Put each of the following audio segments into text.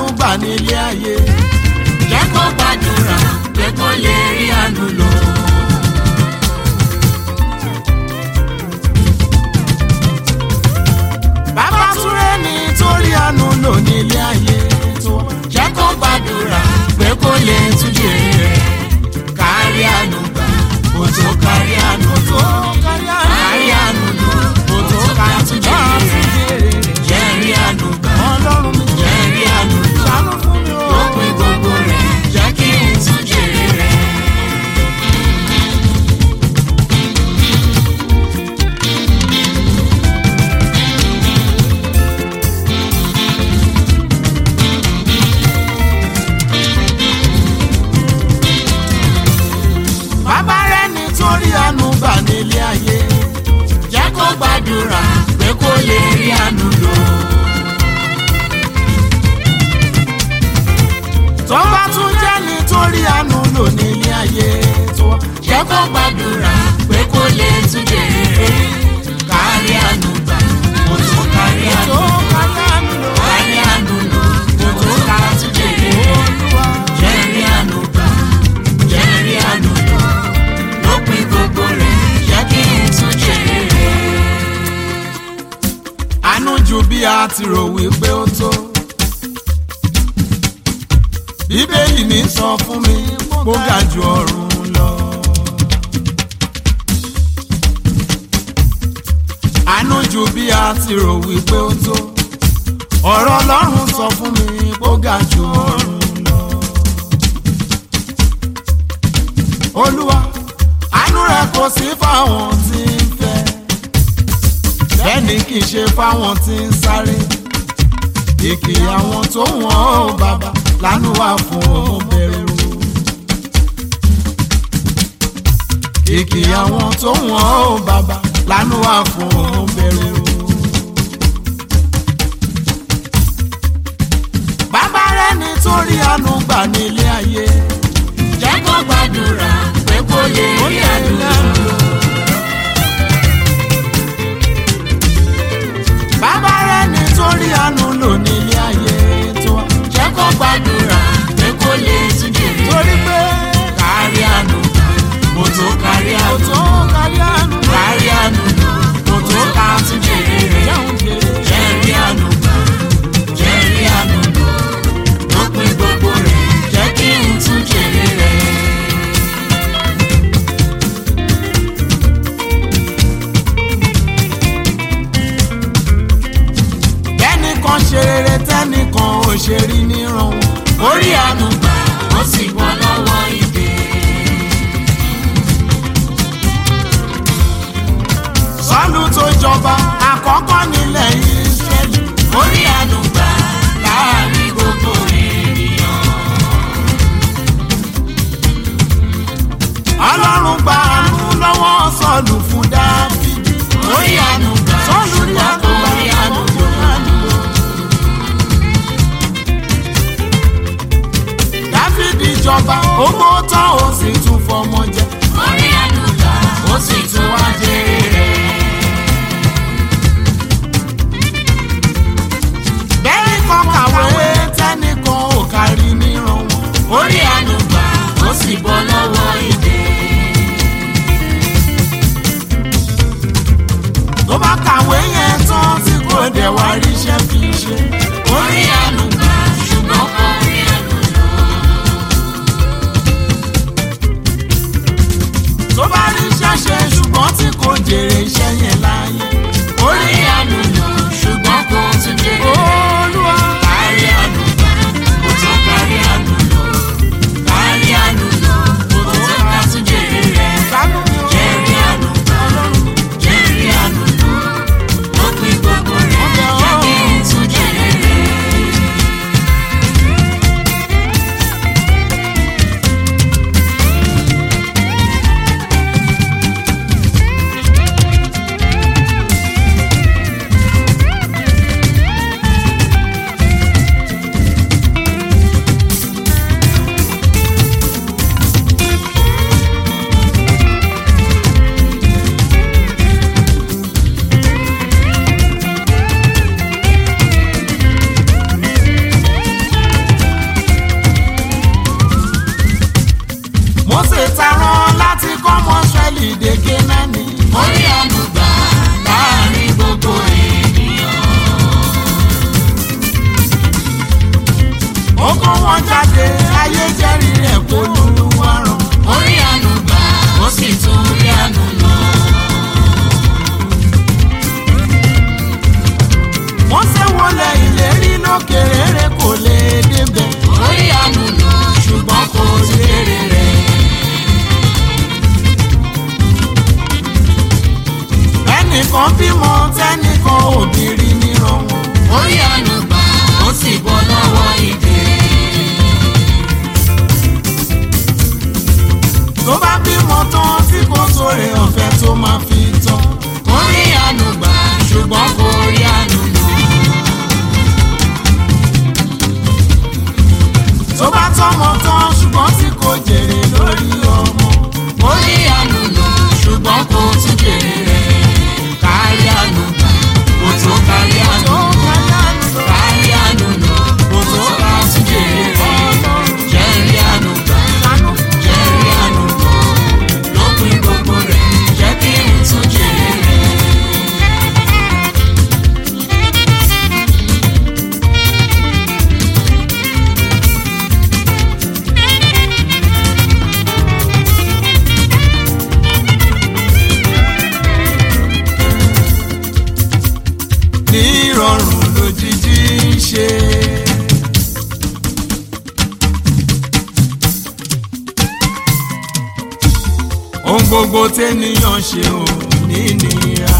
gbà nílé ayé. jẹ́ kó gbàdúrà pé kó lè rí àánú lò. bàbá túré ní torí àánú lò nílé ayé tó. jẹ́ kó gbàdúrà pé kó lè tún jèrè rẹ̀ kárí àánú gbà kó tó kárí àánú tó kárí àánú lò kó tó ká tún jèrè rẹ̀ jẹ́ rí àánú gbà ọlọ́run mi jẹ́ rí àánú lò ṣàánú fún mi o. lópin gbogbo rẹ̀ jẹ́ kí n tún jèrè rẹ̀. bàbá rẹ̀ ní torí àánú gbà nílé ayé. jẹ́ kó gbàdúrà pé kó lè rí àánú lò. tó bá tún jẹ́ nítorí àánú lò nílé ayé tó. jẹ́ kó gbàdúrà pé kó lè tún jèrè rẹ̀ kárí àánú gbà kó tó kárí àánú tó lò. kárí àánú lò. kárí àánú lò kó tó ká tún jèrè rẹ̀ Olúwa. jẹ́ rí àánú gbà jẹ́ rí àánú lò lópin gbogbo rẹ̀ jẹ́ kí n tún jèrè rẹ̀. àánú ju bí a ti rò wípé ó tó. bíbélì mi sọ fún mi kó ga ju ọ̀run lọ. àánú ju bí a ti rò wípé ó tó. ọ̀rọ̀ ọlọ́run sọ fún mi kó ga ju ọ̀run lọ. olúwa àánú rẹ kò sí fáwọn tí ń fẹ́ bẹ́ẹ̀ni kì í ṣe fáwọn tí ń sáré ìkì àwọn tó wọ́n ó bàbá lánú wà fún òun bẹ̀rù ìkì àwọn tó wọ́n ó bàbá lánú wà fún òun bẹ̀rù. bàbá rẹ̀ nítorí àánú gbà nílé ayé jẹ́ kó gbàdúrà pé kó lè rí àánú lò. bàbá rẹ̀ nítorí àánú lò nílé ayé tó wá. jẹ́ kó gbàdúrà pé kó lè tún jèrè torí pé kárí àánú kò tó kárí kò àánú tó kárí àánú lò. kárí àánú kò tó ká tún jèrè rẹ̀ jẹun jèrè. jẹ́ rí àánú gbà jẹ́ rí àánú lò lópin gbogbo rẹ̀ jẹ́ kí n tún jèrè rẹ̀. kẹ́nìkan ṣe rere tẹ́nìkan ò ṣe rí níran wọn. orí àánú gbà ó sì bọ́ lọ́wọ́ ìdè. sọ́lù tó jọba àkọ́kọ́ nílẹ̀ Ísírẹ́lì. orí àánú gbà láàrin gbogbo ènìyàn. ọlọ́run gba àánú lọ́wọ́ sọ́lù fún Dáfídì. orí àánú gbà sọ́lù ní ṣùgbọ́n kò àgbà rí àánú lò. Dáfídì jọba owó tán ó sì tún fọmọ jẹ. orí àánú gbà ó sì tún wá jèrè rẹ̀. bẹ́ẹ̀ni kan kàwé tẹ́nìkan ò kárí níran wọn. orí àánú gbà ó sì bọ́ lọ́wọ́ ìdè. tó bá kàwé yẹn tán tí kò dẹ̀ wá ríṣẹ́ fi ṣe. orí àánú gbà ṣùgbọ́n kò rí àánú lò. tó bá ríṣẹ́ ṣe ṣùgbọ́n tí kò jèrè iṣẹ́ yẹn láàyè. orí àánú lò ṣùgbọ́n kò tún jèrè rẹ̀. Olúwa kárí àánú gbà kò tó kárí àánú lò. kárí àánú lò kò tó ká tún jèrè rẹ̀. ṣàánú mi o. jẹ́rí àánú gbà jẹ́rí àánú lò. lópin gbogbo rẹ̀ jẹ́ kí n tún jèrè rẹ̀. ẹnìkan bímọ tẹnìkan òbírí níran wọn. orí àánú gbà ó sì bọ́ lọ́wọ́ ìdè. tó bá bímọ tán tí kò sóre ọ̀fẹ́ tó máa fi tán. orí àánú gbà ṣùgbọ́n kò rí àánú lò. tó bá tọ́mọ tán ṣùgbọ́n tí kò jèrè lórí ọmọ. orí àánú lò ṣùgbọ́n kò tún jèrè rẹ̀. kárí àánú gbà kò tó kárí àánú tó lò. kárí àánú lò. kárí àánú lò kò tó ká tún jèrè rẹ̀. jẹ́rí àánú gbà jẹ́rí àánú lò. lópin gbogbo rẹ̀ jẹ́ kí n tún jèrè rẹ̀. ní ìrọ̀rùn lójijì ń ṣe. ohun gbogbo tẹ́nìyàn ṣe ò ní nira.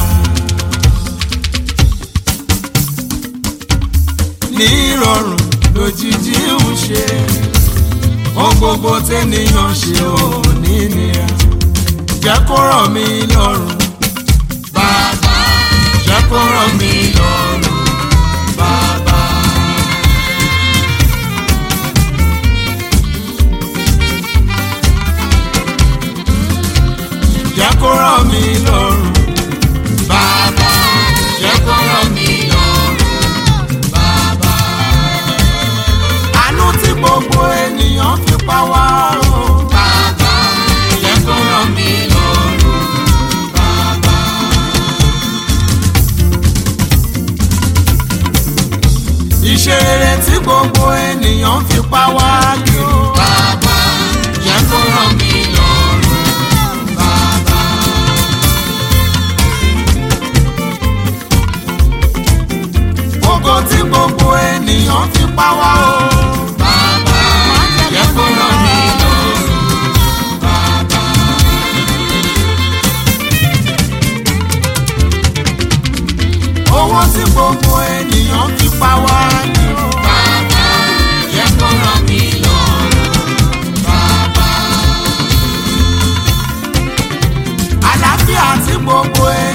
ní ìrọ̀rùn lójijì ń ṣe. ohun gbogbo tẹ́nìyàn ṣe ò ní nira. jẹ́ kó rọ̀ mí lọ́rùn bàbá jẹ́ kó rọ̀ mí lọ́rùn bàbá. jẹ́ kó rọ̀ mí lọ́rùn. bàbá jẹ́ kó rọ̀ mí lọ́rùn bàbá. àánú tí gbogbo ènìyàn fi pa wá o. bàbá jẹ́ kó rọ̀ mí lọ́rùn bàbá. iṣẹ́ rere tí gbogbo ènìyàn fi pa wá kiri. bàbá jẹ́ kó rọ̀ mí lọ́rùn bàbá. ògo tí gbogbo ènìyàn fi pa wá o. bàbá jẹ́ kó rọ̀ mí lọ́rùn bàbá. owó tí gbogbo ènìyàn fi pa wá kiri. bàbá jẹ́ kó rọ̀ mí lọ́rùn bàbá. àlàáfíà tí gbogbo